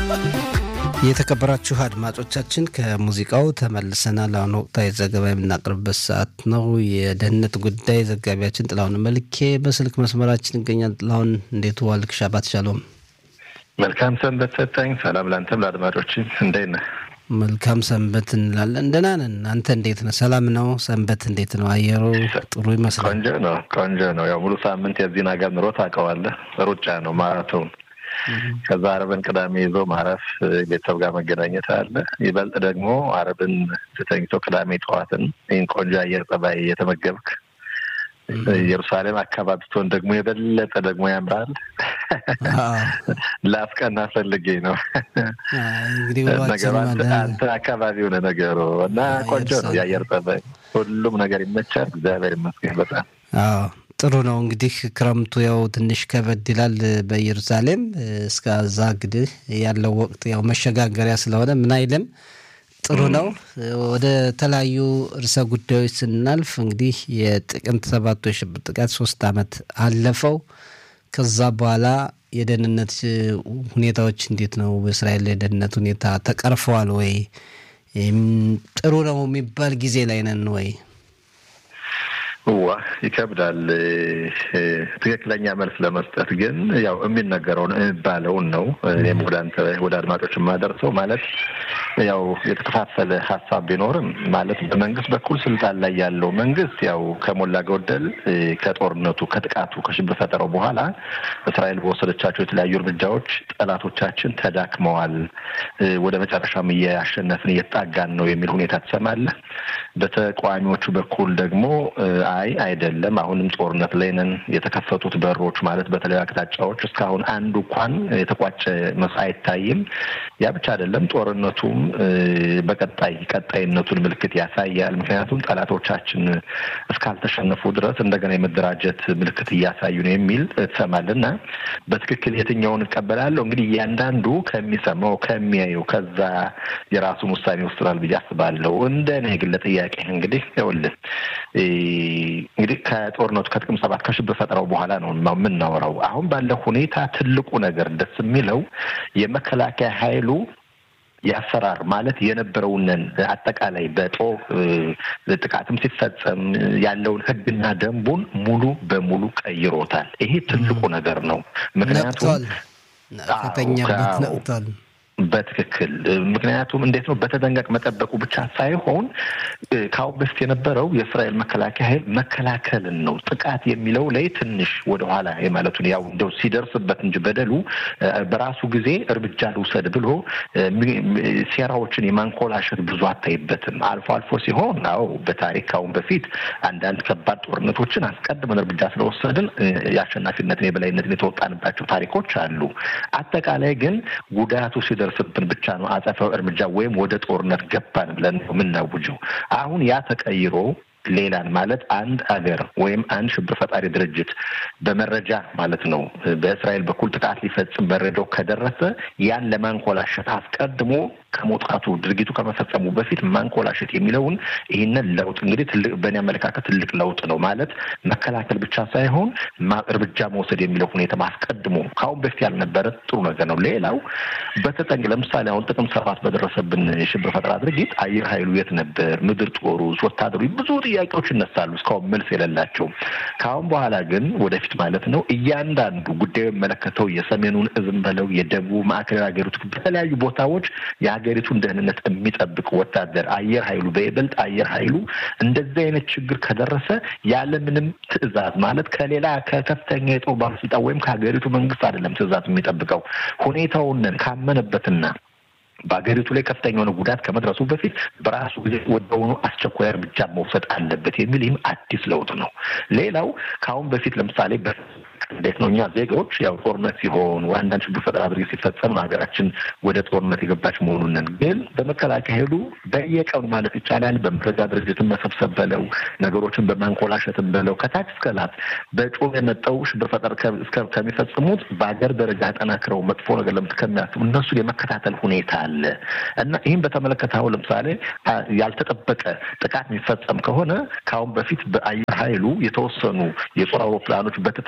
የተከበራችሁ አድማጮቻችን ከሙዚቃው ተመልሰናል። አሁን ወቅታዊ ዘገባ የምናቀርብበት ሰዓት ነው። የደህንነት ጉዳይ ዘጋቢያችን ጥላሁን መልኬ በስልክ መስመራችን ይገኛል። ጥላሁን እንዴት ዋልክ? ሻባት ሻሎም። መልካም ሰንበት ሰጠኝ። ሰላም ላንተም ለአድማጮችን እንዴት ነህ? መልካም ሰንበት እንላለን። ደህና ነን። አንተ እንዴት ነህ? ሰላም ነው? ሰንበት እንዴት ነው? አየሩ ጥሩ ይመስላል። ቆንጆ ነው፣ ቆንጆ ነው። ያው ሙሉ ሳምንት የዚህን ሀገር ኑሮ ታውቀዋለህ። ሩጫ ነው፣ ማራቶን ከዛ አረብን ቅዳሜ ይዞ ማረፍ ቤተሰብ ጋር መገናኘት አለ። ይበልጥ ደግሞ አረብን ተኝቶ ቅዳሜ ጠዋትን ይህን ቆንጆ አየር ጸባይ እየተመገብክ ኢየሩሳሌም አካባቢ ስትሆን ደግሞ የበለጠ ደግሞ ያምራል። ላስቀና ፈልጌ ነው ነገሩ አንተ አካባቢ ሆነ ነገሩ እና ቆንጆ ነው የአየር ጸባይ፣ ሁሉም ነገር ይመቻል። እግዚአብሔር ይመስገን በጣም ጥሩ ነው። እንግዲህ ክረምቱ ያው ትንሽ ከበድ ይላል በኢየሩሳሌም እስከዛ እንግዲህ ያለው ወቅት ያው መሸጋገሪያ ስለሆነ ምን አይልም ጥሩ ነው። ወደ ተለያዩ ርዕሰ ጉዳዮች ስናልፍ እንግዲህ የጥቅምት ሰባቱ የሽብር ጥቃት ሶስት ዓመት አለፈው። ከዛ በኋላ የደህንነት ሁኔታዎች እንዴት ነው? በእስራኤል የደህንነት ሁኔታ ተቀርፈዋል ወይ? ጥሩ ነው የሚባል ጊዜ ላይ ነን ወይ? ዋ ይከብዳል። ትክክለኛ መልስ ለመስጠት ግን ያው የሚነገረውን የሚባለውን ነው። እኔም ወደ አንተ ወደ አድማጮች የማደርሰው ማለት ያው የተከፋፈለ ሀሳብ ቢኖርም ማለት በመንግስት በኩል ስልጣን ላይ ያለው መንግስት ያው ከሞላ ጎደል ከጦርነቱ ከጥቃቱ ከሽብር ፈጠረው በኋላ እስራኤል በወሰደቻቸው የተለያዩ እርምጃዎች ጠላቶቻችን ተዳክመዋል፣ ወደ መጨረሻም እያሸነፍን እየተጣጋን ነው የሚል ሁኔታ ትሰማለህ። በተቃዋሚዎቹ በኩል ደግሞ አይ አይደለም፣ አሁንም ጦርነት ላይ ነን። የተከፈቱት በሮች ማለት በተለያዩ አቅጣጫዎች እስካሁን አንዱ እንኳን የተቋጨ መስ አይታይም። ያ ብቻ አይደለም፣ ጦርነቱም በቀጣይ ቀጣይነቱን ምልክት ያሳያል። ምክንያቱም ጠላቶቻችን እስካልተሸነፉ ድረስ እንደገና የመደራጀት ምልክት እያሳዩ ነው የሚል ትሰማልና በትክክል የትኛውን እቀበላለሁ? እንግዲህ እያንዳንዱ ከሚሰማው ከሚያየው ከዛ የራሱን ውሳኔ ወስናል ብዬ አስባለሁ። እንደ እኔ ግን ለጥያቄ እንግዲህ ይኸውልህ እንግዲህ ከጦርነቱ ከጥቅምት ሰባት ከሽብር ፈጠራው በኋላ ነው የምናወራው። አሁን ባለው ሁኔታ ትልቁ ነገር ደስ የሚለው የመከላከያ ኃይሉ የአሰራር ማለት የነበረውንን አጠቃላይ በጦር ጥቃትም ሲፈጸም ያለውን ሕግና ደንቡን ሙሉ በሙሉ ቀይሮታል። ይሄ ትልቁ ነገር ነው። ምክንያቱም ከተኛበት ነቅቷል። በትክክል ምክንያቱም እንዴት ነው በተጠንቀቅ መጠበቁ ብቻ ሳይሆን ከአሁን በፊት የነበረው የእስራኤል መከላከያ ኃይል መከላከልን ነው። ጥቃት የሚለው ላይ ትንሽ ወደኋላ የማለቱን ያው እንደው ሲደርስበት እንጂ በደሉ በራሱ ጊዜ እርምጃ ልውሰድ ብሎ ሴራዎችን የማንኮላሸት ብዙ አታይበትም። አልፎ አልፎ ሲሆን አዎ በታሪክ ከአሁን በፊት አንዳንድ ከባድ ጦርነቶችን አስቀድመን እርምጃ ስለወሰድን የአሸናፊነትን የበላይነትን የተወጣንባቸው ታሪኮች አሉ። አጠቃላይ ግን ጉዳቱ ሲደርስብን ብቻ ነው አጸፋዊ እርምጃ ወይም ወደ ጦርነት ገባን ብለን የምናውጀው። አሁን ያ ተቀይሮ ሌላን ማለት አንድ ሀገር ወይም አንድ ሽብር ፈጣሪ ድርጅት በመረጃ ማለት ነው በእስራኤል በኩል ጥቃት ሊፈጽም መረጃው ከደረሰ ያን ለማንኮላሸት አስቀድሞ ከመውጣቱ ድርጊቱ ከመፈጸሙ በፊት ማንኮላሸት የሚለውን ይህንን ለውጥ እንግዲህ ትልቅ በእኔ አመለካከት ትልቅ ለውጥ ነው ማለት መከላከል ብቻ ሳይሆን እርምጃ መውሰድ የሚለው ሁኔታ አስቀድሞ ከአሁን በፊት ያልነበረ ጥሩ ነገር ነው። ሌላው በተጠንቅ ለምሳሌ አሁን ጥቅምት ሰባት በደረሰብን የሽብር ፈጠራ ድርጊት አየር ኃይሉ የት ነበር? ምድር ጦሩ፣ ወታደሩ ብዙ ጥያቄዎች ይነሳሉ እስካሁን መልስ የሌላቸው። ከአሁን በኋላ ግን ወደፊት ማለት ነው እያንዳንዱ ጉዳዩ የሚመለከተው የሰሜኑን እዝም በለው የደቡብ ማዕከላዊ ሀገሪቱ በተለያዩ ቦታዎች የሀገሪቱን ደህንነት የሚጠብቅ ወታደር አየር ኃይሉ በይበልጥ አየር ኃይሉ እንደዚህ አይነት ችግር ከደረሰ ያለምንም ትዕዛዝ ማለት ከሌላ ከከፍተኛ የጦር ባለስልጣን ወይም ከሀገሪቱ መንግስት አይደለም ትዕዛዝ የሚጠብቀው ሁኔታውን ካመነበትና በሀገሪቱ ላይ ከፍተኛ የሆነ ጉዳት ከመድረሱ በፊት በራሱ ጊዜ ወደሆኑ አስቸኳይ እርምጃ መውሰድ አለበት የሚል ይህም አዲስ ለውጥ ነው። ሌላው ከአሁን በፊት ለምሳሌ እንዴት ነው እኛ ዜጋዎች ያው ጦርነት ሲሆን አንዳንድ ችግር ፈጠራ ድርጊት ሲፈጸም ሀገራችን ወደ ጦርነት የገባች መሆኑንን ግን በመከላከያ ኃይሉ በየቀኑ ማለት ይቻላል በመረጃ ድርጅትን መሰብሰብ በለው ነገሮችን በማንኮላሸትን በለው ከታች እስከ ላት በጮም የመጠው ሽብር ፈጠር ከሚፈጽሙት በሀገር ደረጃ አጠናክረው መጥፎ ነገር ለምት ከሚያስቡ እነሱን የመከታተል ሁኔታ አለ እና ይህም በተመለከተ አሁን ለምሳሌ ያልተጠበቀ ጥቃት የሚፈጸም ከሆነ ከአሁን በፊት በአየር ኃይሉ የተወሰኑ የጦር አውሮፕላኖች በተጠንቀቅ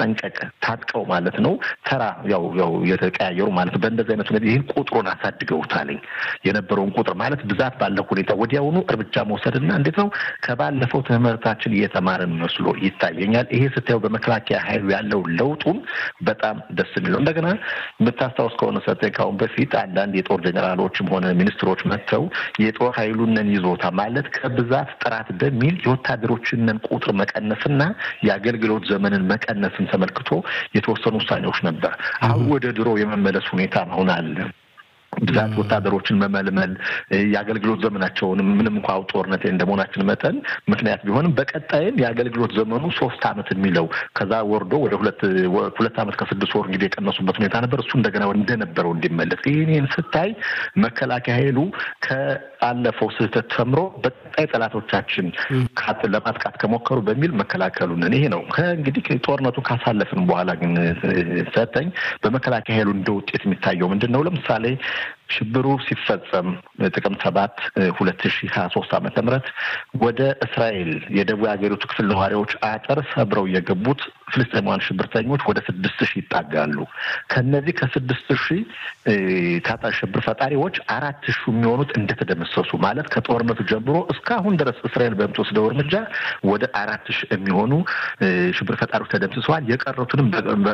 ታጥቀው ማለት ነው ተራ ያው ያው የተቀያየሩ ማለት ነው። በእንደዚህ አይነት ሁኔታ ይህን ቁጥሩን አሳድገውታልኝ የነበረውን ቁጥር ማለት ብዛት ባለው ሁኔታ ወዲያውኑ እርምጃ መውሰድና እንዴት ነው ከባለፈው ትምህርታችን እየተማርን መስሎ ይታየኛል። ይሄ ስታየው በመከላከያ ኃይሉ ያለው ለውጡን በጣም ደስ የሚለው እንደገና የምታስታውስ ከሆነ ሰጠ ካሁን በፊት አንዳንድ የጦር ጄኔራሎችም ሆነ ሚኒስትሮች መጥተው የጦር ኃይሉንን ይዞታ ማለት ከብዛት ጥራት በሚል የወታደሮችንን ቁጥር መቀነስና የአገልግሎት ዘመንን መቀነስን ተመልክቶ የተወሰኑ ውሳኔዎች ነበር። አሁን ወደ ድሮ የመመለስ ሁኔታ አሁን አለ። ብዛት ወታደሮችን መመልመል የአገልግሎት ዘመናቸውንም ምንም እንኳ ጦርነት እንደመሆናችን መጠን ምክንያት ቢሆንም በቀጣይም የአገልግሎት ዘመኑ ሶስት ዓመት የሚለው ከዛ ወርዶ ወደ ሁለት ሁለት ዓመት ከስድስት ወር እንግዲህ የቀነሱበት ሁኔታ ነበር። እሱ እንደገና እንደነበረው እንዲመለስ ይህን ስታይ መከላከያ ኃይሉ ከአለፈው ስህተት ተምሮ በቀጣይ ጠላቶቻችን ለማጥቃት ከሞከሩ በሚል መከላከሉንን ይሄ ነው። ከእንግዲህ ጦርነቱ ካሳለፍን በኋላ ግን ሰጠኝ በመከላከያ ኃይሉ እንደ ውጤት የሚታየው ምንድን ነው? ለምሳሌ ሽብሩ ሲፈጸም ጥቅምት ሰባት ሁለት ሺ ሀያ ሶስት ዓመተ ምህረት ወደ እስራኤል የደቡብ ሀገሪቱ ክፍል ነዋሪዎች አጥር ሰብረው የገቡት ፍልስጤማውያን ሽብርተኞች ወደ ስድስት ሺህ ይጣጋሉ። ከነዚህ ከስድስት ሺህ ታጣ ሽብር ፈጣሪዎች አራት ሺህ የሚሆኑት እንደተደመሰሱ ማለት ከጦርነቱ ጀምሮ እስካሁን ድረስ እስራኤል በምትወስደው እርምጃ ወደ አራት ሺህ የሚሆኑ ሽብር ፈጣሪዎች ተደምስሰዋል። የቀሩትንም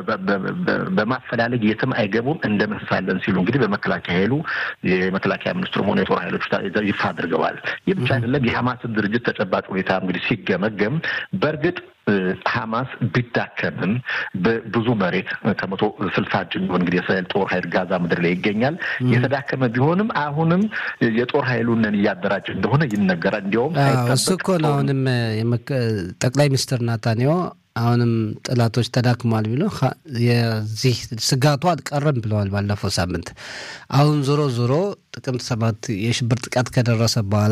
በማፈላለግ የትም አይገቡም እንደመስሳለን ሲሉ እንግዲህ በመከላከያ ኃይሉ የመከላከያ ሚኒስትሩም ሆነ የጦር ኃይሎች ይፋ አድርገዋል። ይህ ብቻ አይደለም። የሐማስን ድርጅት ተጨባጭ ሁኔታ እንግዲህ ሲገመገም በእርግጥ ሐማስ ቢዳከምም ብዙ መሬት ከመቶ ስልሳ እጅ የሚሆን እንግዲህ የእስራኤል ጦር ኃይል ጋዛ ምድር ላይ ይገኛል። የተዳከመ ቢሆንም አሁንም የጦር ኃይሉንን እያደራጀ እንደሆነ ይነገራል። እንዲያውም እሱ እኮ ነው አሁንም ጠቅላይ ሚኒስትር ናታንያሁ አሁንም ጠላቶች ተዳክሟል ቢሎ የዚህ ስጋቱ አልቀረም ብለዋል ባለፈው ሳምንት። አሁን ዞሮ ዞሮ ጥቅምት ሰባት የሽብር ጥቃት ከደረሰ በኋላ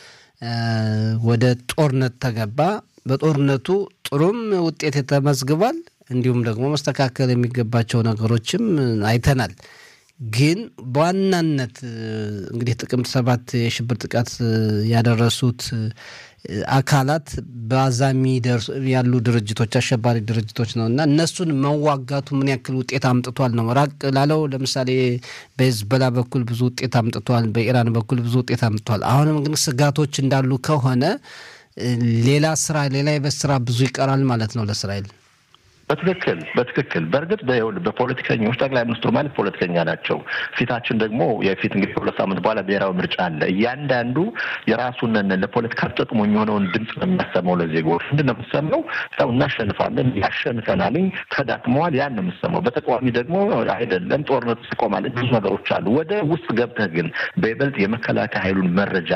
ወደ ጦርነት ተገባ። በጦርነቱ ጥሩም ውጤት ተመዝግቧል። እንዲሁም ደግሞ መስተካከል የሚገባቸው ነገሮችም አይተናል። ግን በዋናነት እንግዲህ ጥቅምት ሰባት የሽብር ጥቃት ያደረሱት አካላት በዛ የሚደርሱ ያሉ ድርጅቶች አሸባሪ ድርጅቶች ነው እና እነሱን መዋጋቱ ምን ያክል ውጤት አምጥቷል ነው። ራቅ ላለው ለምሳሌ በሂዝቦላ በኩል ብዙ ውጤት አምጥቷል፣ በኢራን በኩል ብዙ ውጤት አምጥቷል። አሁንም ግን ስጋቶች እንዳሉ ከሆነ ሌላ ስራ ሌላ የቤት ስራ ብዙ ይቀራል ማለት ነው ለእስራኤል። በትክክል በትክክል በእርግጥ በፖለቲከኞች ጠቅላይ ሚኒስትሩ ማለት ፖለቲከኛ ናቸው። ፊታችን ደግሞ የፊት እንግዲህ ከሁለት ሳምንት በኋላ ብሔራዊ ምርጫ አለ። እያንዳንዱ የራሱን ለፖለቲካ ጥቅሙ የሚሆነውን ድምፅ ነው የሚያሰማው ለዜጎች። ምንድን ነው የምሰማው? ያው እናሸንፋለን፣ ያሸንፈናልኝ፣ ተዳክመዋል፣ ያን ነው የምሰማው። በተቃዋሚ ደግሞ አይደለም ጦርነቱ ይቆማል። ብዙ ነገሮች አሉ። ወደ ውስጥ ገብተህ ግን በይበልጥ የመከላከያ ኃይሉን መረጃ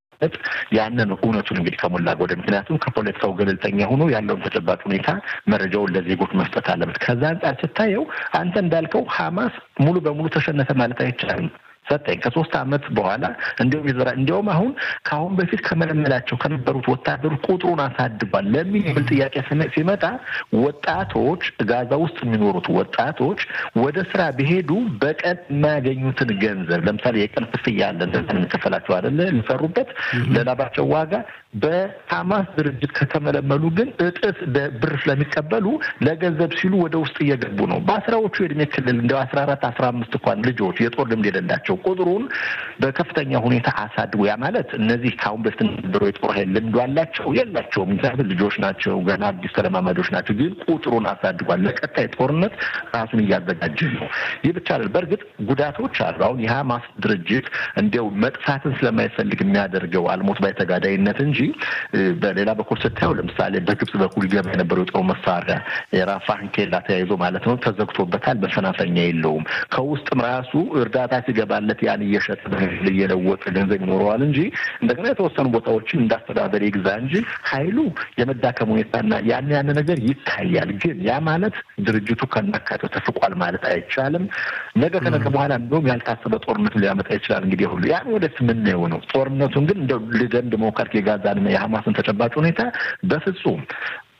ያንን እውነቱን እንግዲህ ከሞላ ወደ ምክንያቱም ከፖለቲካው ገለልተኛ ሆኖ ያለውን ተጨባጭ ሁኔታ መረጃውን ለዜጎች መስጠት አለበት። ከዛ አንጻር ስታየው አንተ እንዳልከው ሀማስ ሙሉ በሙሉ ተሸነፈ ማለት አይቻልም። ሰጠኝ ከሶስት ዓመት በኋላ እንዲሁም ይዘራ እንዲያውም አሁን ከአሁን በፊት ከመለመላቸው ከነበሩት ወታደሮች ቁጥሩን አሳድጓል ለሚል የሚል ጥያቄ ሲመጣ ወጣቶች ጋዛ ውስጥ የሚኖሩት ወጣቶች ወደ ስራ ቢሄዱ በቀን የማያገኙትን ገንዘብ ለምሳሌ የቀን ክፍያ አለ እንደዛ የሚከፈላቸው አይደለ ሊሰሩበት ለላባቸው ዋጋ በሐማስ ድርጅት ከተመለመሉ ግን እጥፍ ብር ስለሚቀበሉ ለገንዘብ ሲሉ ወደ ውስጥ እየገቡ ነው። በአስራዎቹ የእድሜ ክልል እንደ አስራ አራት አስራ አምስት እንኳን ልጆች የጦር ልምድ የሌላቸው ቁጥሩን በከፍተኛ ሁኔታ አሳድጎ ያ ማለት እነዚህ ከአሁን በፊት ነበሩ የጦር ኃይል ልምዱ አላቸው የላቸውም። ምክንያቱም ልጆች ናቸው፣ ገና አዲስ ተለማማጆች ናቸው። ግን ቁጥሩን አሳድጓል። ለቀጣይ ጦርነት ራሱን እያዘጋጀ ነው። ይህ ብቻ አይደል። በእርግጥ ጉዳቶች አሉ። አሁን የሐማስ ድርጅት እንዲያው መጥፋትን ስለማይፈልግ የሚያደርገው አልሞት ባይ ተጋዳይነት እንጂ በሌላ በኩል ስታየው ለምሳሌ በግብጽ በኩል ይገባ የነበረው የጦር መሳሪያ የራፋህን ኬላ ተያይዞ ማለት ነው ተዘግቶበታል። መፈናፈኛ የለውም። ከውስጥም ራሱ እርዳታ ሲገባለት ያን እየሸጠ እየለወጠ ገንዘብ ይኖረዋል እንጂ እንደገና የተወሰኑ ቦታዎችን እንዳስተዳደር ይግዛ እንጂ ኃይሉ የመዳከም ሁኔታና ያን ያን ነገር ይታያል። ግን ያ ማለት ድርጅቱ ከናካቴው ተፍቋል ማለት አይቻልም። ነገ ከነገ በኋላ እንደውም ያልታሰበ ጦርነት ሊያመጣ ይችላል። እንግዲህ ሁሉ ያን ወደፊት የምናየው ነው። ጦርነቱን ግን እንደ ልደንድ መውከርክ የጋዛን የሐማስን ተጨባጭ ሁኔታ በፍጹም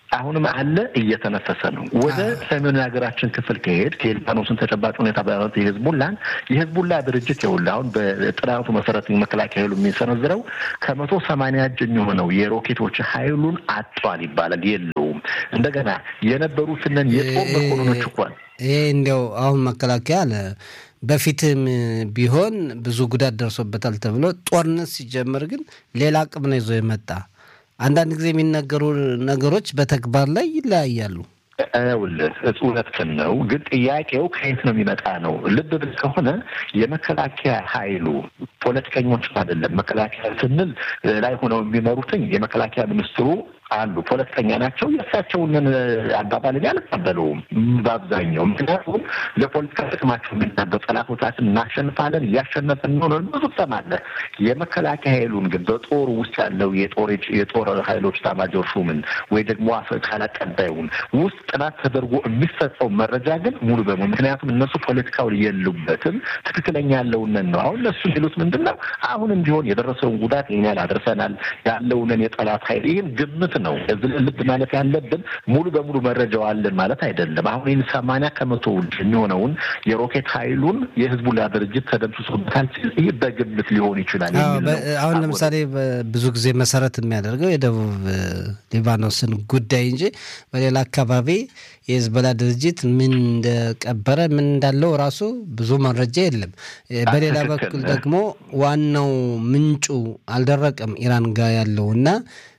አሁንም አለ እየተነፈሰ ነው። ወደ ሰሜኑ የሀገራችን ክፍል ከሄድ ከሊባኖስን ተጨባጭ ሁኔታ በማለት የህዝቡላን የህዝቡላ ድርጅት ይኸውልህ አሁን በጥናቱ መሰረት መከላከያ ኃይሉ የሚሰነዝረው ከመቶ ሰማንያ እጅ የሚሆነው የሮኬቶች ኃይሉን አጥቷል ይባላል። የለውም እንደገና የነበሩትንን የጦር መኮንኖች እንኳን ይሄ እንዲያው አሁን መከላከያ አለ በፊትም ቢሆን ብዙ ጉዳት ደርሶበታል ተብሎ ጦርነት ሲጀምር ግን ሌላ አቅም ነው ይዞ የመጣ አንዳንድ ጊዜ የሚነገሩ ነገሮች በተግባር ላይ ይለያያሉ። ይኸውልህ እውነትህን ነው፣ ግን ጥያቄው ከየት ነው የሚመጣ ነው። ልብ ብል ከሆነ የመከላከያ ኃይሉ ፖለቲከኞች አይደለም። መከላከያ ስንል ላይ ሆነው የሚመሩትኝ የመከላከያ ሚኒስትሩ አሉ ፖለቲከኛ ናቸው። የእሳቸውን አባባል አልቀበለውም በአብዛኛው። ምክንያቱም ለፖለቲካ ጥቅማቸው የሚናገሩ ጠላቶቻችን እናሸንፋለን እያሸነፍን ነው ነው ብዙ ትሰማለህ። የመከላከያ ኃይሉን ግን በጦሩ ውስጥ ያለው የጦር የጦር ኃይሎች ኤታማዦር ሹምን ወይ ደግሞ ቃል አቀባዩን ውስጥ ጥናት ተደርጎ የሚሰጠው መረጃ ግን ሙሉ በሙሉ ምክንያቱም እነሱ ፖለቲካውን የሉበትም ትክክለኛ ያለውንን ነው። አሁን እነሱ የሚሉት ምንድን ነው? አሁንም ቢሆን የደረሰውን ጉዳት ይህን ያህል አድርሰናል ያለውንን የጠላት ኃይል ይህን ግምት ነው ልብ ማለት ያለብን። ሙሉ በሙሉ መረጃው አለን ማለት አይደለም። አሁን ይህን ሰማንያ ከመቶ የሚሆነውን የሮኬት ኃይሉን የህዝቡላ ድርጅት ተደምስሶበታል ሲል ይህ በግምት ሊሆን ይችላል። አሁን ለምሳሌ ብዙ ጊዜ መሰረት የሚያደርገው የደቡብ ሊባኖስን ጉዳይ እንጂ በሌላ አካባቢ የህዝቦላ ድርጅት ምን እንደቀበረ ምን እንዳለው ራሱ ብዙ መረጃ የለም። በሌላ በኩል ደግሞ ዋናው ምንጩ አልደረቀም ኢራን ጋር ያለው እና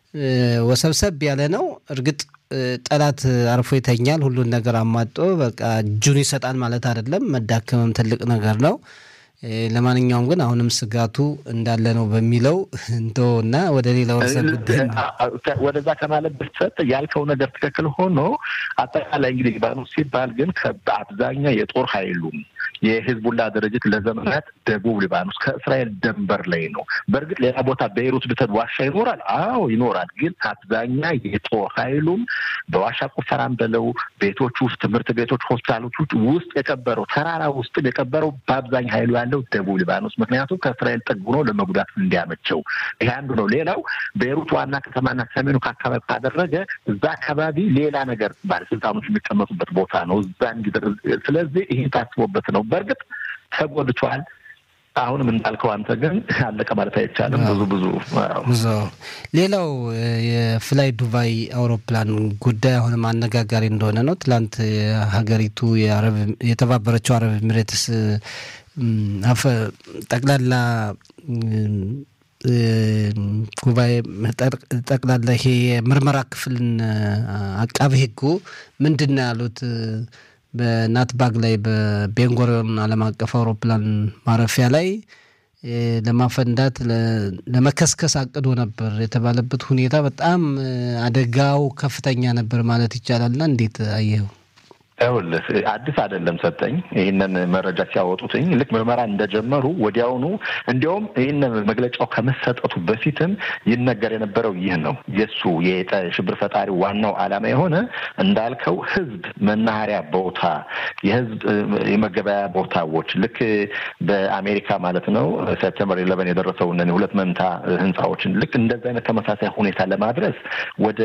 ወሰብሰብ ያለ ነው። እርግጥ ጠላት አርፎ ይተኛል፣ ሁሉን ነገር አሟጦ በቃ እጁን ይሰጣል ማለት አይደለም። መዳከምም ትልቅ ነገር ነው። ለማንኛውም ግን አሁንም ስጋቱ እንዳለ ነው በሚለው እንደው እና ወደ ሌላ ወርሰ ጉዳይ ወደዛ ከማለት በፊት ያልከው ነገር ትክክል ሆኖ አጠቃላይ እንግዲህ ሊባኖስ ሲባል ግን በአብዛኛው የጦር ኃይሉም የሂዝቡላ ድርጅት ለዘመናት ደቡብ ሊባኖስ ከእስራኤል ደንበር ላይ ነው። በእርግጥ ሌላ ቦታ ቤይሩት ብትሄድ ዋሻ ይኖራል። አዎ ይኖራል። ግን አብዛኛ የጦር ኃይሉም በዋሻ ቁፈራም በለው ቤቶች ውስጥ፣ ትምህርት ቤቶች፣ ሆስፒታሎች ውስጥ የቀበረው ተራራ ውስጥ የቀበረው በአብዛኛ ኃይሉ ያለው ደቡብ ሊባኖስ ምክንያቱም ከእስራኤል ጠግ ሆኖ ለመጉዳት እንዲያመቸው ይሄ አንዱ ነው። ሌላው ቤይሩት ዋና ከተማና ሰሜኑ ከአካባቢ ካደረገ እዛ አካባቢ ሌላ ነገር ባለስልጣኖች የሚቀመጡበት ቦታ ነው። እዛ እንዲደርስ ስለዚህ ይሄ ታስቦበት ነው። በእርግጥ ተጎድቷል። አሁንም እንዳልከው አንተ ግን አለቀ ማለት አይቻልም። ብዙ ብዙ ብዙ ሌላው የፍላይ ዱባይ አውሮፕላን ጉዳይ አሁንም አነጋጋሪ እንደሆነ ነው። ትላንት ሀገሪቱ የተባበረችው አረብ ኤሚሬትስ ጠቅላላ ጉባኤ ጠቅላላ ይሄ የምርመራ ክፍልን አቃቤ ሕጉ ምንድን ነው ያሉት? በናትባግ ላይ በቤንጎሪዮን ዓለም አቀፍ አውሮፕላን ማረፊያ ላይ ለማፈንዳት ለመከስከስ አቅዶ ነበር የተባለበት ሁኔታ በጣም አደጋው ከፍተኛ ነበር ማለት ይቻላልና እንዴት አየኸው? ይኸውልህ አዲስ አይደለም ሰጠኝ ይህንን መረጃ ሲያወጡትኝ ልክ ምርመራ እንደጀመሩ ወዲያውኑ እንዲያውም ይህንን መግለጫው ከመሰጠቱ በፊትም ይነገር የነበረው ይህ ነው። የእሱ የሽብር ፈጣሪ ዋናው ዓላማ የሆነ እንዳልከው ህዝብ መናኸሪያ ቦታ፣ የህዝብ የመገበያ ቦታዎች ልክ በአሜሪካ ማለት ነው ሴፕቴምበር ኢለቨን የደረሰውን ሁለት መንታ ህንፃዎችን ልክ እንደዚ አይነት ተመሳሳይ ሁኔታ ለማድረስ ወደ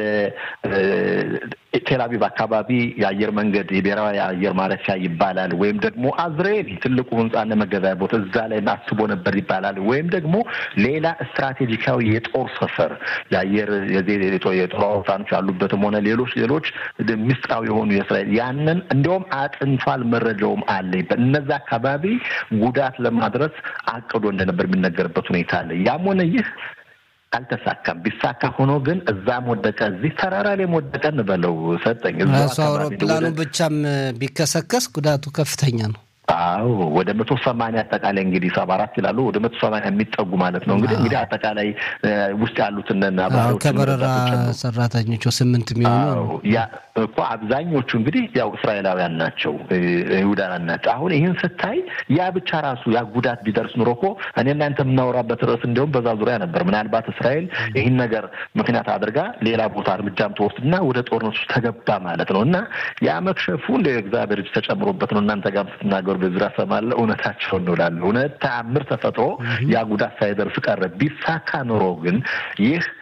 ቴልአቪቭ አካባቢ የአየር መንገድ የብሔራዊ አየር ማረፊያ ይባላል። ወይም ደግሞ አዝሬል ትልቁ ህንፃና መገበያ ቦታ እዛ ላይ አስቦ ነበር ይባላል። ወይም ደግሞ ሌላ ስትራቴጂካዊ የጦር ሰፈር የአየር የጦር አውሮፕላኖች ያሉበትም ሆነ ሌሎች ሌሎች ምስጢራዊ የሆኑ የእስራኤል ያንን እንዲያውም አጥንቷል፣ መረጃውም አለ። እነዛ አካባቢ ጉዳት ለማድረስ አቅዶ እንደነበር የሚነገርበት ሁኔታ አለ። ያም ሆነ ይህ አልተሳካም። ቢሳካ ሆኖ ግን እዛም ወደቀ እዚህ ተራራ ላይ ወደቀ እንበለው ሰጠኝ ራሱ አውሮፕላኑ ብቻም ቢከሰከስ ጉዳቱ ከፍተኛ ነው። አዎ ወደ መቶ ሰማንያ አጠቃላይ እንግዲህ ሰባ አራት ይላሉ ወደ መቶ ሰማንያ የሚጠጉ ማለት ነው። እንግዲህ እንግዲህ አጠቃላይ ውስጥ ያሉትን ከበረራ ሰራተኞቹ ስምንት የሚሆኑ ያ እኮ አብዛኞቹ እንግዲህ ያው እስራኤላውያን ናቸው፣ ይሁዳውያን ናቸው። አሁን ይህን ስታይ ያ ብቻ ራሱ ያ ጉዳት ቢደርስ ኑሮ እኮ እኔ እናንተ የምናወራበት ርዕስ እንዲሁም በዛ ዙሪያ ነበር። ምናልባት እስራኤል ይህን ነገር ምክንያት አድርጋ ሌላ ቦታ እርምጃም ትወስድና ወደ ጦርነቱ ተገባ ማለት ነው እና ያ መክሸፉ እንደ እግዚአብሔር እጅ ተጨምሮበት ነው። እናንተ ጋር ስትናገሩ በዝራ ሰማለሁ። እውነታቸው እንውላለሁ። እውነት ተአምር ተፈጥሮ ያ ጉዳት ሳይደርስ ቀረ። ቢሳካ ኑሮ ግን ይህ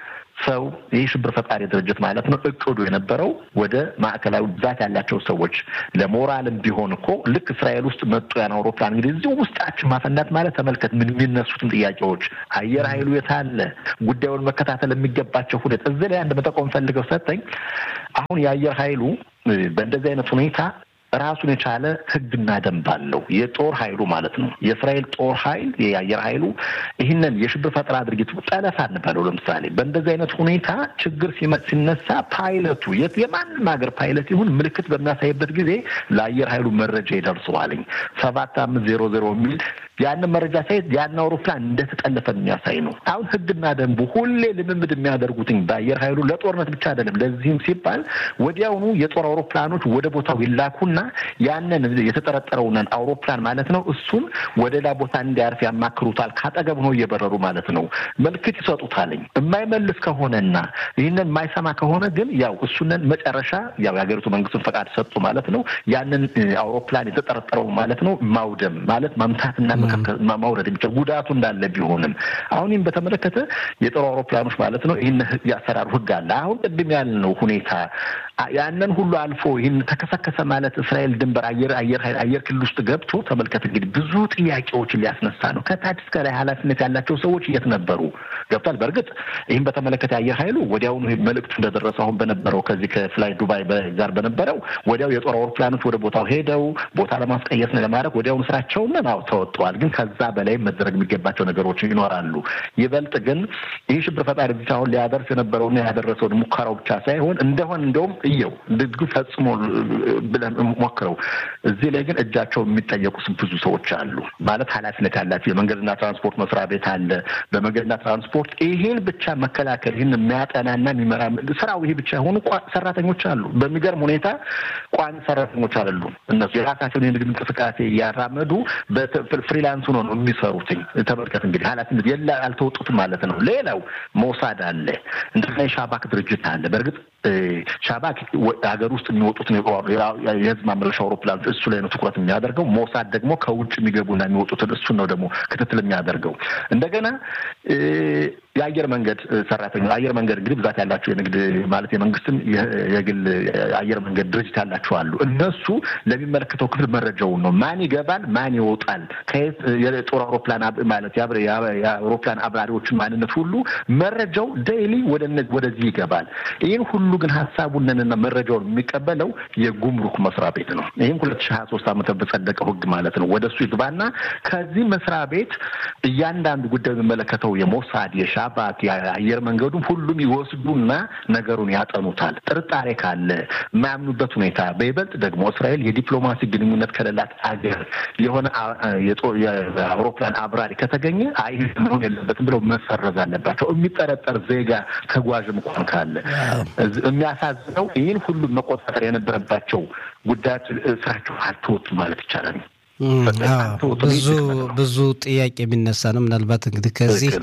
ሰው ይህ ሽብር ፈጣሪ ድርጅት ማለት ነው እቅዱ የነበረው ወደ ማዕከላዊ ብዛት ያላቸው ሰዎች ለሞራልም ቢሆን እኮ ልክ እስራኤል ውስጥ መጡ ያን አውሮፕላን እንግዲህ እዚሁ ውስጣችን ማፈንዳት ማለት ተመልከት፣ ምን የሚነሱትን ጥያቄዎች አየር ኃይሉ የታለ ጉዳዩን መከታተል የሚገባቸው ሁኔታ እዚህ ላይ አንድ መጠቆም ፈልገው ሰጠኝ። አሁን የአየር ኃይሉ በእንደዚህ አይነት ሁኔታ ራሱን የቻለ ሕግና ደንብ አለው። የጦር ኃይሉ ማለት ነው። የእስራኤል ጦር ኃይል የአየር ኃይሉ ይህንን የሽብር ፈጠራ ድርጊት ጠለፋ እንበለው ለምሳሌ በእንደዚህ አይነት ሁኔታ ችግር ሲነሳ ፓይለቱ የማንም ሀገር ፓይለት ይሁን ምልክት በሚያሳይበት ጊዜ ለአየር ኃይሉ መረጃ ይደርሰዋልኝ ሰባት አምስት ዜሮ ዜሮ የሚል ያንን መረጃ ሳይት ያን አውሮፕላን እንደተጠለፈ የሚያሳይ ነው። አሁን ህግና ደንቡ ሁሌ ልምምድ የሚያደርጉትኝ በአየር ኃይሉ ለጦርነት ብቻ አይደለም። ለዚህም ሲባል ወዲያውኑ የጦር አውሮፕላኖች ወደ ቦታው ይላኩና ያንን የተጠረጠረውን አውሮፕላን ማለት ነው እሱን ወደ ሌላ ቦታ እንዲያርፍ ያማክሩታል። ካጠገብ ነው እየበረሩ ማለት ነው። ምልክት ይሰጡታልኝ። የማይመልስ ከሆነና ይህንን የማይሰማ ከሆነ ግን ያው እሱንን መጨረሻ ያው የሀገሪቱ መንግስትን ፈቃድ ሰጡ ማለት ነው። ያንን አውሮፕላን የተጠረጠረው ማለት ነው ማውደም ማለት መምታትና ማውረድ የሚችል ጉዳቱ እንዳለ ቢሆንም አሁን ይህም በተመለከተ የጦር አውሮፕላኖች ማለት ነው ይህን ያሰራሩ ህግ አለ። አሁን ቅድም ያልነው ሁኔታ ያንን ሁሉ አልፎ ይህን ተከሰከሰ ማለት እስራኤል ድንበር አየር አየር አየር ክልል ውስጥ ገብቶ ተመልከት እንግዲህ ብዙ ጥያቄዎችን ሊያስነሳ ነው። ከታች እስከ ላይ ኃላፊነት ያላቸው ሰዎች የት ነበሩ? ገብቷል። በእርግጥ ይህም በተመለከተ አየር ኃይሉ ወዲያውኑ መልእክቱ እንደደረሰ አሁን በነበረው ከዚህ ከፍላይ ዱባይ ጋር በነበረው ወዲያው የጦር አውሮፕላኖች ወደ ቦታው ሄደው ቦታ ለማስቀየስ ነው ለማድረግ ወዲያውኑ ስራቸውን ነው ተወጥተዋል። ግን ከዛ በላይ መደረግ የሚገባቸው ነገሮች ይኖራሉ። ይበልጥ ግን ይህ ሽብር ፈጣሪ ብቻ አሁን ሊያደርስ የነበረውና ያደረሰውን ሙከራው ብቻ ሳይሆን እንደሆን እንደውም እየው ድርጊቱ ፈጽሞ ብለን ሞክረው እዚህ ላይ ግን እጃቸው የሚጠየቁ ብዙ ሰዎች አሉ። ማለት ኃላፊነት ያላቸው የመንገድና ትራንስፖርት መስሪያ ቤት አለ። በመንገድና ትራንስፖርት ይህን ብቻ መከላከል ይህን የሚያጠናና የሚመራ ስራው ይሄ ብቻ የሆኑ ሰራተኞች አሉ። በሚገርም ሁኔታ ቋሚ ሰራተኞች አይደሉም። እነሱ የራሳቸውን የንግድ እንቅስቃሴ እያራመዱ ፍሪላንስ ሆኖ ነው የሚሰሩትኝ። ተመልከት እንግዲህ ኃላፊነት የላ አልተወጡትም ማለት ነው። ሌላው ሞሳድ አለ፣ እንደገና የሻባክ ድርጅት አለ። በእርግጥ ሻባክ ሀገር ውስጥ የሚወጡትን የህዝብ ማመላለሻ አውሮፕላኖች እሱ ላይ ነው ትኩረት የሚያደርገው። ሞሳድ ደግሞ ከውጭ የሚገቡና የሚወጡትን እሱን ነው ደግሞ ክትትል የሚያደርገው። እንደገና የአየር መንገድ ሰራተኞች አየር መንገድ እንግዲህ ብዛት ያላቸው የንግድ ማለት የመንግስትም የግል አየር መንገድ ድርጅት ያላቸው አሉ። እነሱ ለሚመለከተው ክፍል መረጃውን ነው ማን ይገባል፣ ማን ይወጣል፣ ከየት የጦር አውሮፕላን ማለት የአውሮፕላን አብራሪዎችን ማንነት ሁሉ መረጃው ዴይሊ ወደዚህ ይገባል። ይህን ሁሉ ግን ሀሳቡንና መረጃውን የሚቀበለው የጉምሩክ መስሪያ ቤት ነው። ይህም ሁለት ሺህ ሀያ ሶስት ዓመተ በጸደቀው ህግ ማለት ነው። ወደ እሱ ይግባና ከዚህ መስሪያ ቤት እያንዳንዱ ጉዳይ የሚመለከተው የሞሳድ የሻባክ የአየር መንገዱም ሁሉም ይወስዱና ነገሩን ያጠኑታል። ጥርጣሬ ካለ የማያምኑበት ሁኔታ በይበልጥ ደግሞ እስራኤል የዲፕሎማሲ ግንኙነት ከሌላት አገር የሆነ የአውሮፕላን አብራሪ ከተገኘ አይ መሆን የለበትም ብለው መሰረዝ አለባቸው። የሚጠረጠር ዜጋ ተጓዥም እንኳን ካለ የሚያሳዝነው ይህን ሁሉ መቆጣጠር የነበረባቸው ጉዳዮች ስራቸው አልተወጡም ማለት ይቻላል። ብዙ ብዙ ጥያቄ የሚነሳ ነው። ምናልባት እንግዲህ ከዚህ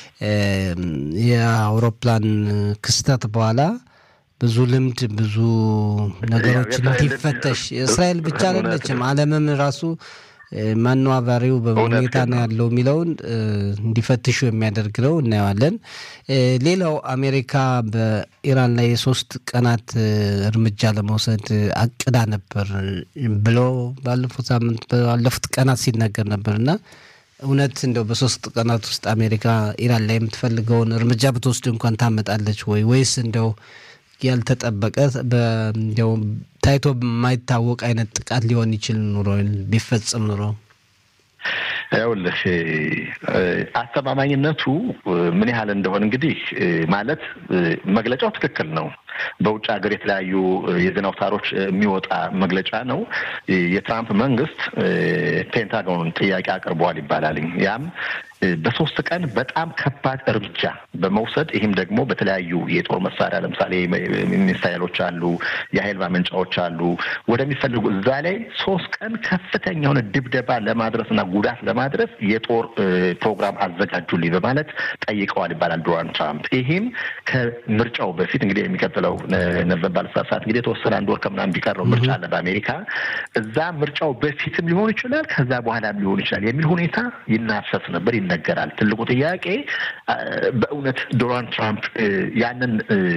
የአውሮፕላን ክስተት በኋላ ብዙ ልምድ ብዙ ነገሮችን እንዲፈተሽ እስራኤል ብቻ አይደለችም፣ ዓለምም ራሱ ማነው አብራሪው በምን ሁኔታ ነው ያለው የሚለውን እንዲፈትሹ የሚያደርግ ነው። እናየዋለን። ሌላው አሜሪካ በኢራን ላይ የሶስት ቀናት እርምጃ ለመውሰድ አቅዳ ነበር ብሎ ባለፉት ሳምንት ባለፉት ቀናት ሲነገር ነበር እና እውነት እንደው በሶስት ቀናት ውስጥ አሜሪካ ኢራን ላይ የምትፈልገውን እርምጃ ብትወስድ እንኳን ታመጣለች ወይ ወይስ እንደው ያልተጠበቀ እንዲያው ታይቶ የማይታወቅ አይነት ጥቃት ሊሆን ይችል ኑሮ ቢፈጽም ኑሮ ይኸውልህ አስተማማኝነቱ ምን ያህል እንደሆነ እንግዲህ ማለት መግለጫው ትክክል ነው። በውጭ ሀገር የተለያዩ የዜና አውታሮች የሚወጣ መግለጫ ነው። የትራምፕ መንግስት ፔንታጎንን ጥያቄ አቅርበዋል ይባላል። ያም በሶስት ቀን በጣም ከባድ እርምጃ በመውሰድ ይህም ደግሞ በተለያዩ የጦር መሳሪያ ለምሳሌ ሚሳይሎች አሉ፣ የኃይል ማመንጫዎች አሉ ወደሚፈልጉ እዛ ላይ ሶስት ቀን ከፍተኛ የሆነ ድብደባ ለማድረስና ጉዳት ለማድረስ ለማድረስ የጦር ፕሮግራም አዘጋጁልኝ በማለት ጠይቀዋል ይባላል ዶናልድ ትራምፕ። ይህም ከምርጫው በፊት እንግዲህ የሚቀጥለው ነበባል ሰዓት እንግዲህ የተወሰነ አንድ ወር ከምናምን ቢቀረው ምርጫ አለ በአሜሪካ። እዛ ምርጫው በፊትም ሊሆን ይችላል፣ ከዛ በኋላም ሊሆን ይችላል የሚል ሁኔታ ይናፈስ ነበር፣ ይነገራል። ትልቁ ጥያቄ በእውነት ዶናልድ ትራምፕ ያንን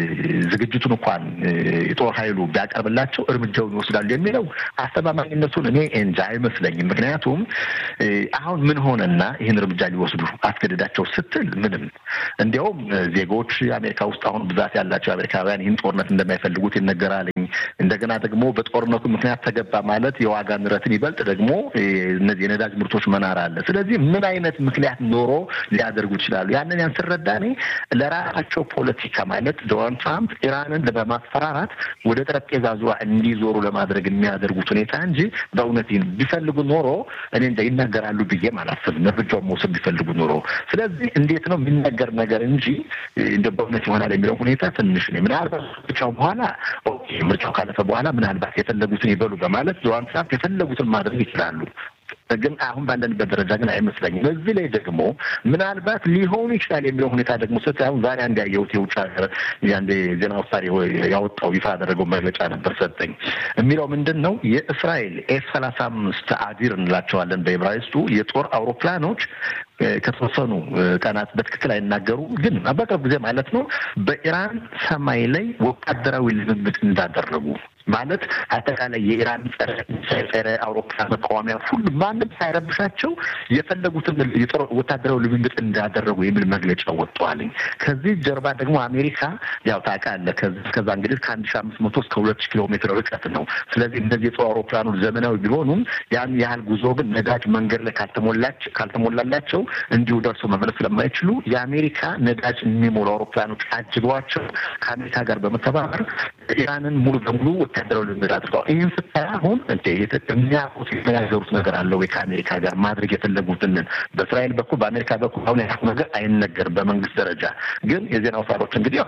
ዝግጅቱን እንኳን የጦር ኃይሉ ቢያቀርብላቸው እርምጃውን ይወስዳሉ የሚለው አስተማማኝነቱን እኔ እንጃ አይመስለኝም። ምክንያቱም አሁን ምን ሆነና ይህን እርምጃ ሊወስዱ አስገድዳቸው ስትል ምንም እንዲያውም ዜጎች አሜሪካ ውስጥ አሁን ብዛት ያላቸው አሜሪካውያን ይህን ጦርነት እንደማይፈልጉት ይነገራልኝ። እንደገና ደግሞ በጦርነቱ ምክንያት ተገባ ማለት የዋጋ ንረትን ይበልጥ ደግሞ እነዚህ የነዳጅ ምርቶች መናር አለ። ስለዚህ ምን አይነት ምክንያት ኖሮ ሊያደርጉ ይችላሉ? ያንን ያን ስረዳ እኔ ለራሳቸው ፖለቲካ ማለት ዶናልድ ትራምፕ ኢራንን በማስፈራራት ወደ ጠረጴዛ ዙሪያ እንዲዞሩ ለማድረግ የሚያደርጉት ሁኔታ እንጂ በእውነት ይህን ቢፈልጉ ኖሮ እኔ እንጃ ይናገራሉ ብዬም አላስብም፣ እርምጃውን መውሰድ ቢፈልጉ ኖሮ። ስለዚህ እንዴት ነው የሚነገር ነገር እንጂ እንደ በእውነት ይሆናል የሚለው ሁኔታ ትንሽ ነው። ምናልባት ምርጫው በኋላ ምርጫው ካለፈ በኋላ ምናልባት የፈለጉትን ይበሉ በማለት ዶናልድ ትራምፕ የፈለጉትን ማድረግ ይችላሉ። ግን አሁን ባለንበት ደረጃ ግን አይመስለኝም። በዚህ ላይ ደግሞ ምናልባት ሊሆኑ ይችላል የሚለው ሁኔታ ደግሞ ስ አሁን ዛሬ አንድ ያየሁት የውጭ ሀገር የአንድ ዜና አውታር ያወጣው ይፋ ያደረገው መግለጫ ነበር ሰጠኝ የሚለው ምንድን ነው የእስራኤል ኤስ ሰላሳ አምስት አዲር እንላቸዋለን በዕብራይስጡ የጦር አውሮፕላኖች ከተወሰኑ ቀናት በትክክል አይናገሩም፣ ግን በቅርብ ጊዜ ማለት ነው በኢራን ሰማይ ላይ ወታደራዊ ልምምድ እንዳደረጉ ማለት አጠቃላይ የኢራን ጸረ ጸረ አውሮፕላን መቃወሚያ ሁሉ ማንም ሳይረብሻቸው የፈለጉትን የጦር ወታደራዊ ልምምድ እንዳደረጉ የሚል መግለጫ ወጥተዋልኝ። ከዚህ ጀርባ ደግሞ አሜሪካ ያው ታውቃለህ፣ ከዛ እንግዲህ ከአንድ ሺ አምስት መቶ እስከ ሁለት ሺ ኪሎ ሜትር ርቀት ነው። ስለዚህ እነዚህ የጦር አውሮፕላኖች ዘመናዊ ቢሆኑም ያን ያህል ጉዞ ግን ነዳጅ መንገድ ላይ ካልተሞላላቸው እንዲሁ ደርሶ መመለስ ስለማይችሉ የአሜሪካ ነዳጅ የሚሞሉ አውሮፕላኖች አጅበዋቸው ከአሜሪካ ጋር በመተባበር ኢራንን ሙሉ በሙሉ ወታደራዊ ልምምድ አድርገዋል። ይህን ስታይ አሁን እንደ የሚያውቁት የተነጋገሩት ነገር አለ ወይ ከአሜሪካ ጋር ማድረግ የፈለጉትንን በእስራኤል በኩል በአሜሪካ በኩል አሁን ያልኩ ነገር አይነገርም። በመንግስት ደረጃ ግን የዜና አውታሮች እንግዲህ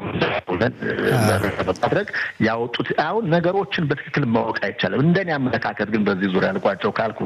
በማድረግ ያወጡት አሁን ነገሮችን በትክክል ማወቅ አይቻልም። እንደኔ አመለካከት ግን በዚህ ዙሪያ ልቋቸው ካልኩ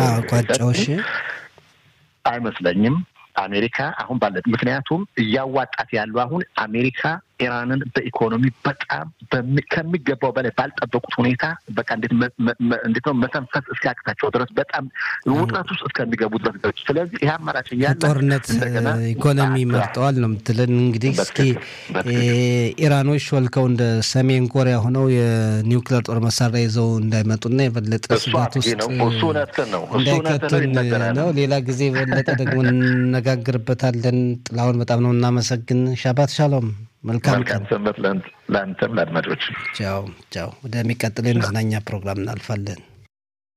አይመስለኝም አሜሪካ አሁን ባለት ምክንያቱም እያዋጣት ያለው አሁን አሜሪካ ኢራንን በኢኮኖሚ በጣም ከሚገባው በላይ ባልጠበቁት ሁኔታ በቃ እንዴት ነው መተንፈስ እስኪያቅታቸው ድረስ በጣም ውጥረት ውስጥ እስከሚገቡ ድረስ ገቡ። ስለዚህ ይህ አማራጭ እያለ ጦርነት ኢኮኖሚ መርጠዋል ነው የምትለን። እንግዲህ እስኪ ኢራኖች ሾልከው እንደ ሰሜን ኮሪያ ሆነው የኒውክሌር ጦር መሳሪያ ይዘው እንዳይመጡና የበለጠ ስጋት ውስጥ እንዳይከቱን ነው። ሌላ ጊዜ የበለጠ ደግሞ እንነጋግርበታለን። ጥላሁን በጣም ነው እናመሰግን። ሻባት ሻሎም። መልካም ሰንበት ለአንተም ለአድማጮች። ቻው ቻው። ወደሚቀጥለው የመዝናኛ ፕሮግራም እናልፋለን።